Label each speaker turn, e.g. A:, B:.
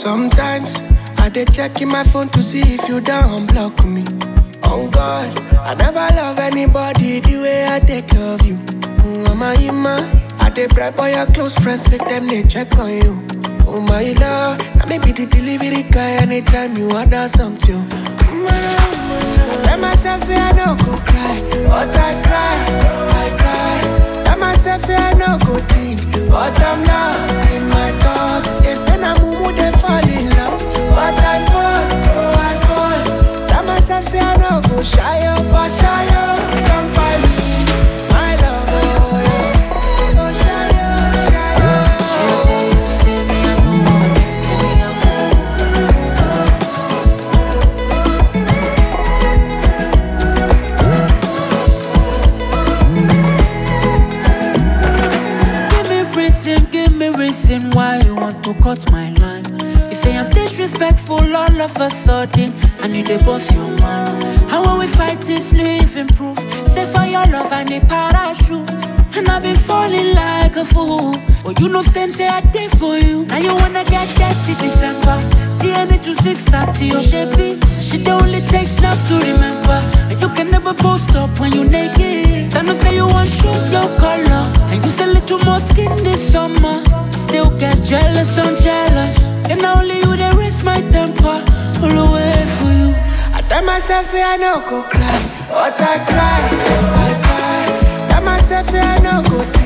A: Sometimes I dey check in my phone to see if you don't block me. On God, I never love anybody the way I take love you. Mm, Mama, Ima, I dey bribe all your close friends, make them they check on you. Oh my love, now maybe the delivery guy anytime you order something. Mm, I tell myself say I no go cry, but I cry, I cry. Tell myself say I no go think, but I'm lost in my thoughts. They say na mumu they fall in love, but I fall, oh I fall. Tell myself say I no go shy up, but shy up, don't buy me, my love, oh yeah. Oh shy up, shy up.
B: Give me reason, give me reason why you want to cut my line. You say I'm disrespectful all of a sudden, and you dey boss your mind. How when we fight is living proof. Say for your love I need parachute, and I've been falling like a fool. But you know same say I did for you. Now you wanna get dirty December. DNA to 630, oh shapey. She the only takes snaps to remember. And you can never post up when you naked. Then you say you want shoes, no color. And use a little more skin this summer. I still get jealous, I'm jealous. And only you they raise my temper. All the way for you.
A: I tell myself say I no go cry, but I cry, I cry. Tell myself say I no go